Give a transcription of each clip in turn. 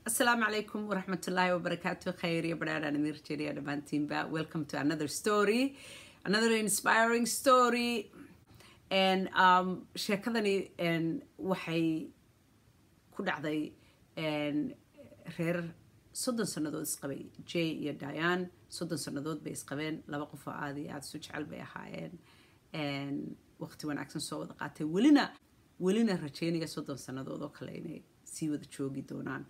Assalamu alaikum wa rahmatullahi wa barakatuh. Khair ya brada Namir Cheria Damantimba. Welcome to another story, another inspiring story. And um, sheekadani and waxay ku dhacday and reer soddon sannadood isqabay jay iyo diane soddon sannadood bay isqabeen laba qof oo aad iyo aada isu jecel bay ahaayeen waqti wanaagsan soo wada qaatay welina welina rajeynaya soddon sannadood oo kale inay sii wada joogi doonaan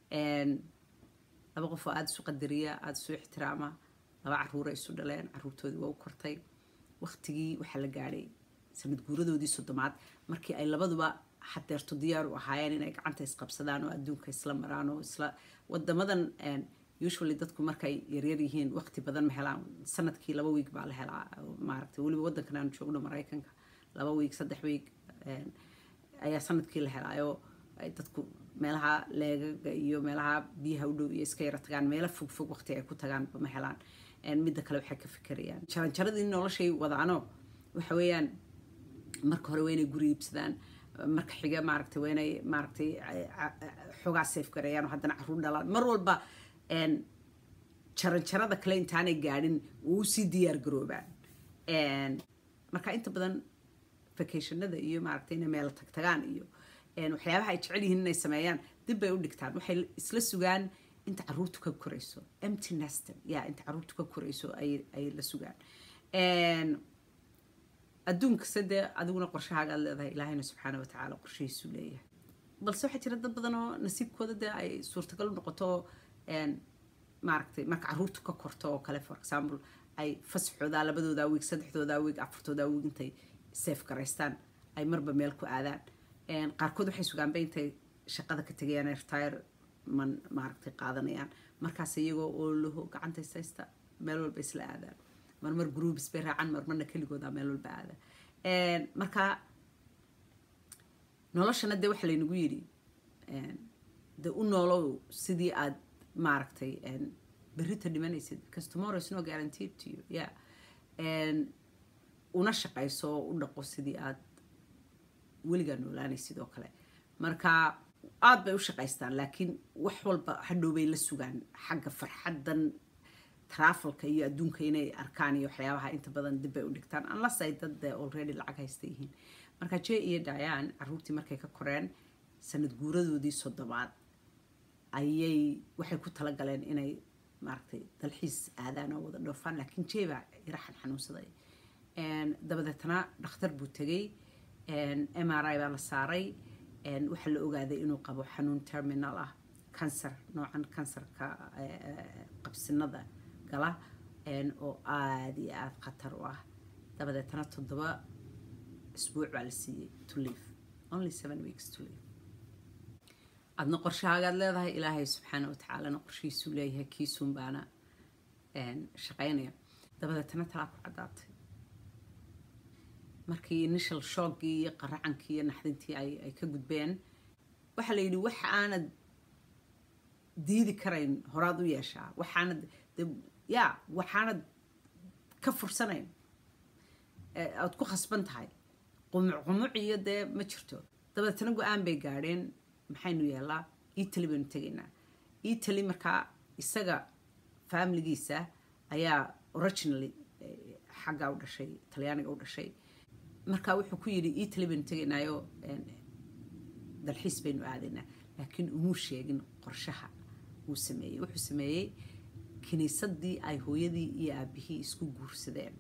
laba qof oo aada isu qadariya aada isu ixtiraama laba caruura isu dhaleen caruurtoodii waa u kortay waqtigii waxaa la gaadhay sanad guuradoodii soddomaad markii ay labaduba hadeerto diyaar u ahaayeen inay gacanta isqabsadaan oo adduunka isla maraan oo isla wadamadan usually dadku markay yaryar yihiin waqti badan ma helaan sanadkii laba wiig baa la helaa maaragtay weliba waddankan aanu joogno maraykanka laba wiig saddex wiig ayaa sanadkii la helaayo dadku meelaha leegaga iyo meelaha biyaha u dhow iyo iska yara tagaan meelo fog fog waqti ay ku tagaan ma helaan midda kale waxay ka fikirayaan jaranjaradii noloshay wadaano waxa weeyaan marka hore waa inay guri iibsadaan marka xiga maaragtay waa inay maaragtay xoogaa safe gareeyaan oo haddana caruur dhalaan mar walba jaranjarada kale intaanay gaadhin uu usii diyaar garoobaan marka inta badan vacationada iyo maaragtay inay meel tagtagaan iyo waxyaabaha ay jecel yihiin inay sameeyaan dib bay u dhigtaan waxay isla sugaan inta caruurtu ka korayso empty neston ya inta caruurtu ka korayso ay la sugaan adduunka sade adiguna qorshahaaga aad leedahay ilaahayna subxaana watacaala qorshihiisu leeyahay balse waxaa jira dad badan oo nasiibkooda dee ay suurtagal noqoto maaragtay marka caruurtu ka korto oo kale for example ay fasaxoodaa labadoodaa wiig saddexdoodaa wiig afartoodaa wiig intay safe garaystaan ay marba meel ku aadaan qaarkood waxay sugaanba intay shaqada ka tegayaan retire man maaragtay qaadanayaan markaas iyagoo oo laho gacanta isaysta meel walba isla aadaan marmar groups bay raacaan marmarna keligooda meel walba aada marka noloshana dee waxa laynagu yidhi de u noolow sidii aad maaragtay berrita dhimanaysid because tomorrow is no guaranteed to you yeah una shaqayso oo u dhaqo sidii aad weligaa noolaanaysid oo kale marka aada bay u shaqaystaan laakiin wax walba hadhow bay la sugaan xagga farxaddan trafalka iyo adduunka inay arkaan iyo waxyaabaha inta badan dib bay u dhigtaan unless ay dad already lacag haysta yihiin marka jay iyo diane caruurtii markay ka koreen sanad guuradoodii soddobaad ayay waxay ku talagaleen inay maaragtay dalxiis aadaan oo wada dhoofaan laakiin jay baa yaraxan xanuunsaday dabadeetna dhakhtar buu tegey m r i baa la saaray waxaa la ogaaday inuu qabo xanuun terminal ah cancer noocan kansarka qabsinada gala oo aada iyo aada khatar u ah dabadeetna toddoba isbuuc baa la siiyey to live only seven weeks to live adna qorshahaagaad leedahay ilaahay subxaana watacaalana qorshihiisuu leeyahay kiisuun baana shaqaynaya dabadeetna talaa ku caddaatay markii initial shockii iyo qaracankii iyo naxdintii ay ka gudbeen waxaa la yidhi wax aanad diidi karayn horaad u yeeshaa waxaanad ya waxaanad ka fursanayn aad ku khasban tahay qumuc qumuc iyo dee ma jirto dabadeetna go-aan bay gaadheen maxaynu yeelaa italy baynu tegaynaa italy markaa isaga faamiligiisa ayaa originally xaggaa u dhashay talyaaniga u dhashay markaa wuxuu ku yidhi italy baynu tegaynaayo dalxiis baynu aadaynaa laakiin umuu sheegin qorshaha uu sameeyey wuxuu sameeyey kiniisadii ay hooyadii iyo aabihii isku guursadeen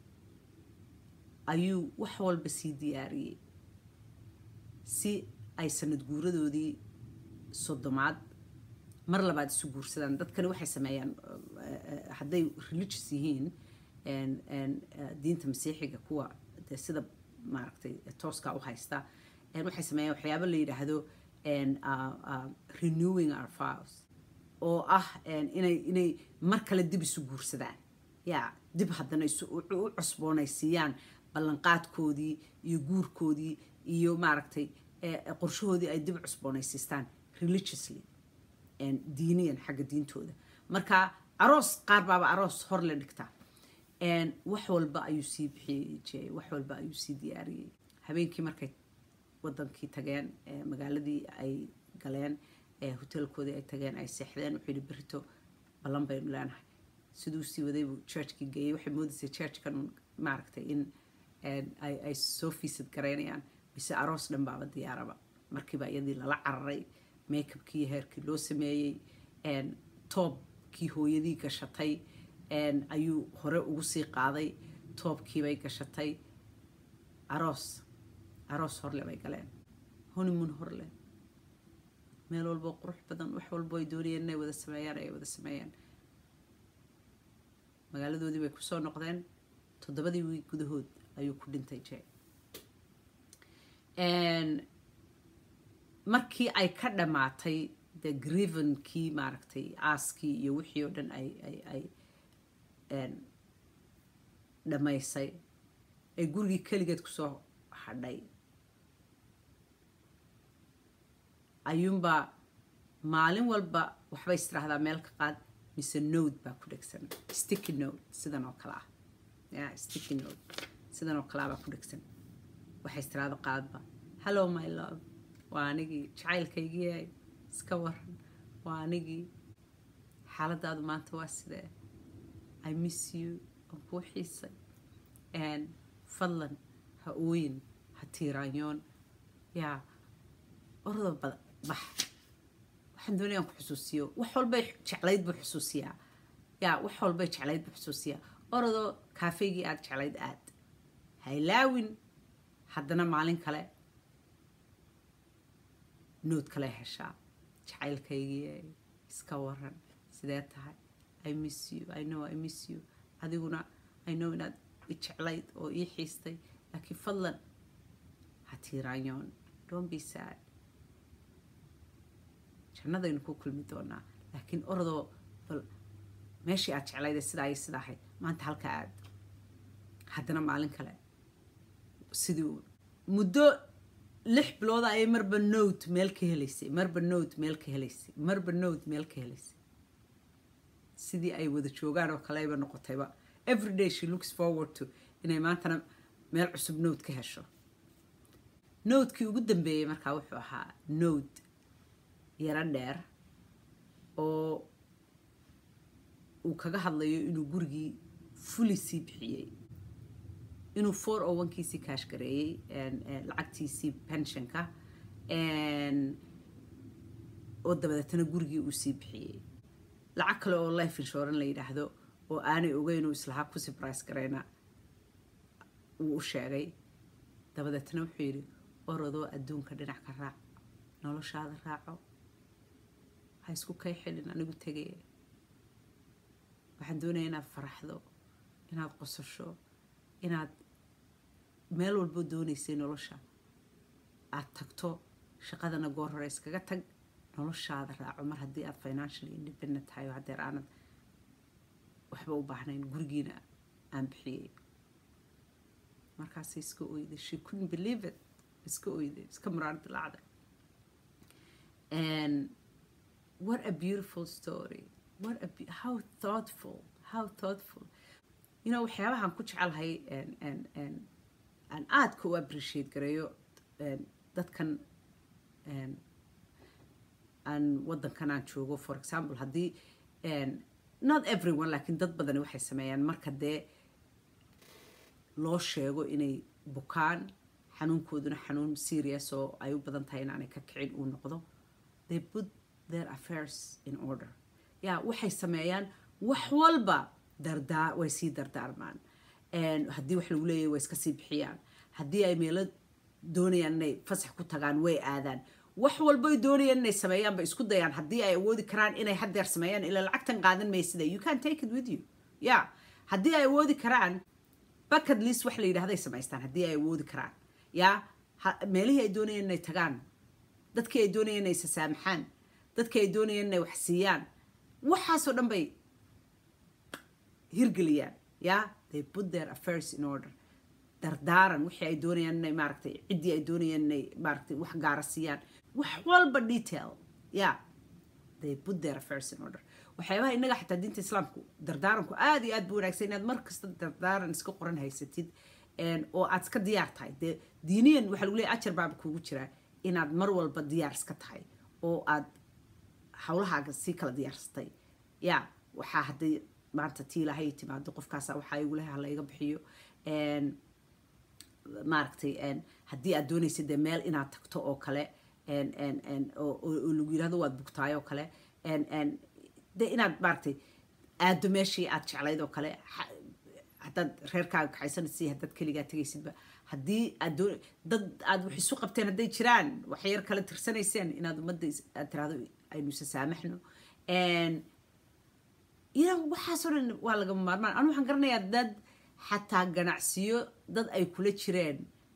ayuu wax walba sii diyaariyey si ay sanad guuradoodii soddomaad mar labaad isu guursadaan dadkani waxay sameeyaan hadday religious yihiin diinta masiixiga kuwa de sida maaragtay tooska u haysta waxay sameeyaan waxyaabo la yidhaahdo renewing our files oo ah inay inay mar kale dib isu guursadaan ya dib haddana u cusboonaysiiyaan ballanqaadkoodii iyo guurkoodii iyo maaragtay qorshahoodii ay dib cusboonaysiistaan religiously diiniyan xagga diintooda marka aroos qaar baaba aroos hor la dhigtaa wax walba ayuu sii bixiyey wax walba ayuu sii diyaariyey habeenkii markay wadankii tageen magaaladii ay galeen hotelkoodii ay tageen ay seexdeen wuxuu yidhi berito ballan baynu leenahay siduu sii waday buu churchkii geeyey waxay moodaysay churchkan maaragtay in ay soo fiisad garaynayaan mise aroos dhan baaba diyaaraba markiiba iyadii lala cararay makeupkii heerkii loo sameeyey toobkii hooyadii gashatay ayuu hore ugu sii qaaday toobkiibay gashatay aroos aroos horle bay galeen honeymoon horle meel walbo qurux badan wax walbo ay doonayeen inay wada sameeyaan ay wada sameeyeen magaaladoodii bay kusoo noqdeen toddobadii wiig gudahood ayuu ku dhintay je markii ay ka dhammaatay de grivenkii maaragtay aaskii iyo wixii oo dhan ay ay ay dhammaysay ay gurigii keligeed kusoo hadhay ayuunbaa maalin walba waxbay istiraahdaa meel ka qaad mise node baa ku dhegsan sticky node sidan oo kale ah ya sticky node sidan oo kale ah baa ku dhegsan waxay istiraahdo qaadba hello my love waa anigii jacaylkaygii iska waran waa anigii xaaladaadu maanta waa sidee i miss you aan kuu xiisay fadlan ha ooyin ha tiiraanyoon yaa orada bax waxaan doonayaan ku xusuusiyo wax walbay jeclayd buu xusuusiyaa yaa wax walbay jeclayd buu xusuusiyaa orodoo kaafeygii aad jeclayd aad ha ilaawin haddana maalin kale nood kale heshaa jacaylkaygii iska waran sidee tahay i miss you i know i miss you adiguna i know inaad jeclayd oo ii xiistay laakiin fadlan ha tiiraanyoon don't be sad jannadaynu ku kulmi doonaa laakiin orodoo bal meeshii aad jeclayday sidaa iyo sidaa ahayd maanta halka aad haddana maalin kale sidii muddo lix bilooda ayay marba note meel ka helaysay marba note meel ka helaysay marba note meel ka helaysay sidii ay wada joogaan oo kaleyba noqotayba everyday she looks forward to inay maantana meel cusub note ka hesho notekii ugu dambeeyey markaa wuxuu ahaa note yaro dheer oo uu kaga hadlayo inuu gurigii fuli sii bixiyey inuu four o onkiisii kaash gareeyey lacagtiisii pensionka oo dabadeetana gurigii uu sii bixiyey lacag kale oo life insurance la yidhaahdo oo aanay ogeynuu islahaa ku surprise garayna wuu u sheegay dabadeetna wuxuu yidhi orodoo adduunka dhinac ka raac noloshaada raaco ha isku kay xilin anigu tegaya waxaan doonaya inaad faraxdo inaad qosasho inaad meel walbo doonaysay nolosha aad tagto shaqadana goor hore iskaga tag noloshaada raaco mar haddii aad financially independent tahay oo haddeer aanad waxba u baahnayn gurigiina aan bixiyey markaasay iska oyday she couldn't believe it iska oyday iska muraar dilacday and what a beautiful story what a be- how thoughtful how thoughtful you know waxyaabahan ku jecelahay aan aadka u appreciate gareeyo dadkan aan wadankan aan joogo for example haddii not everyone laakiin dad badani waxay sameeyaan marka dee loo sheego inay bukaan xanuunkooduna xanuun serious oo ay u badan tahay inaanay ka kicin uu noqdo they put their affairs in order ya waxay sameeyaan wax walba dardaa way sii dardaarmaan haddii wax lagu leeyahay way iska sii bixiyaan haddii ay meelo doonayaan inay fasax ku tagaan way aadaan wax walboy doonayaan inay sameeyaan bay isku dayaan haddii ay awoodi karaan inay haddeer sameeyaan ilaa lacagtan qaadan maysida you can take it with you ya haddii ay awoodi karaan bucket list wax la yidhahday samaystaan haddii ay awoodi karaan ya meelihii ay doonayeen inay tagaan dadkii ay doonayeen inay sasaamaxaan dadkii ay doonayeen inay wax siiyaan waxaasoo dhan bay hirgeliyaan ya they put their affairs in order dardaaran wixii ay doonayaan inay maaragtay ciddii ay doonayaan inay maaragtay wax gaara siiyaan wax walba detail ya they put their affairs in order waxyaabaha innaga xataa diinta islaamku dardaaranku aada iyo aad bu wanaagsan inaad mar kasta dardaaran iska qoran haysatid oo aad iska diyaar tahay dee diiniyan waxaa lagu leeyahy ajar baaba kuugu jiraa inaad mar walba diyaar iska tahay oo aad hawlahaaga sii kala diyaarsatay ya waxaa hadday maanta tii ilaahay timaado qofkaasa waxaa igula ha layga bixiyo maaragtay haddii aad doonaysa dee meel inaad tagto oo kale oo lagu yirahdo waad bugtaay oo kale de inaad maaragtay aado meeshii aad jeclayd oo kale haddaad reerkaaga kaxaysanaysa haddaad keligaa tegaysidba haddii aad doon dad aad wax isu qabteen hadday jiraan wax yar kala tirsanayseen inaad ummadda aad tiraahdo aynu isa saamaxno ila waxaasoo dhan waa lagama maarmaan anu waxaan garanayaa dad xataa ganacsiyo dad ay kula jireen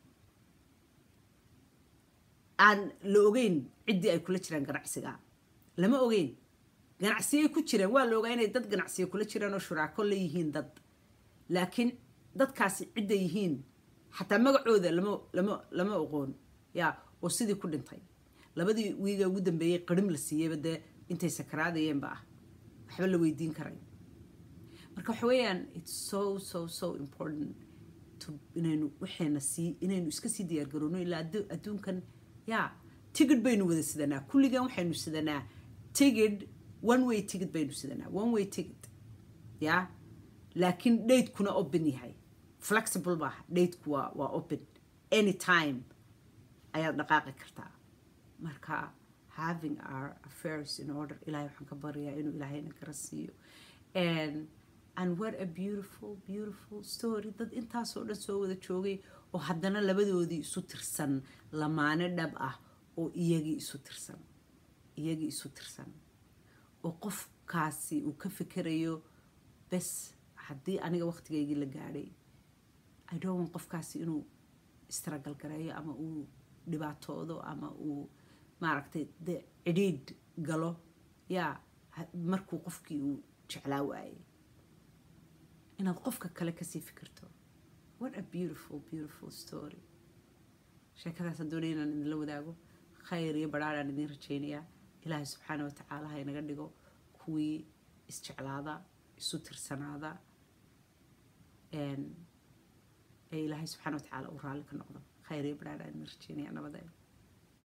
aan la ogeyn ciddii ay kula jireen ganacsiga lama ogeyn ganacsiyay ku jireen waa la ogaa inay dad ganacsiyo kula jireen oo shuraako la yihiin dad laakiin dadkaasi cidday yihiin xataa magacooda lama lama lama oqoon ya oo sidii ku dhintay labadii wiiga ugu dambeeyey qarim la siiyeyba dee intay sakaraadayeenba ah waxba la weydiin karay marka waxa weeyaan it's so so so important to inaynu waxayna sii inaynu iska sii diyaar garoono ilaa adduunkan ya tigid baynu wada sidanaa kulligan waxaynu sidanaa tigid one way tigid baynu sidanaa one way tigid ya laakiin dhaydkuna open yahay flexible maaha dhaydku waa waa open anytime ayaad dhaqaaqi kartaa marka having our affairs in order ilahay waxaan ka baryaa inuu ilaahayna kara siiyo and and what a beautiful beautiful story dad intaasoo dhan soo wada joogay oo haddana labadoodii isu tirsan lamaane dhab ah oo iyagii isu tirsan iyagii isu tirsan oo qofkaasi uu ka fikerayo bes haddii aniga waqtigaygii la gaadhay i don't want qofkaasi inuu istaragal gareeyo ama uu dhibaatoodo ama uu maaragtay de cidhiidh galo yaa markuu qofkii uu jeclaa waayey inaad qofka kale kasii fikirto what a beautiful beautiful story sheekadaasaan doonaya inaan idinla wadaago khayr iyo badhaadhaan idin rajaynayaa ilaahay subxaana watacaala ha inaga dhigo kuwii isjeclaada isu tirsanaada ee ilaahay subxaana watacaala uu raalli ka noqdo khayr iyo badhaadhaan idin rajaynaya nabadeeda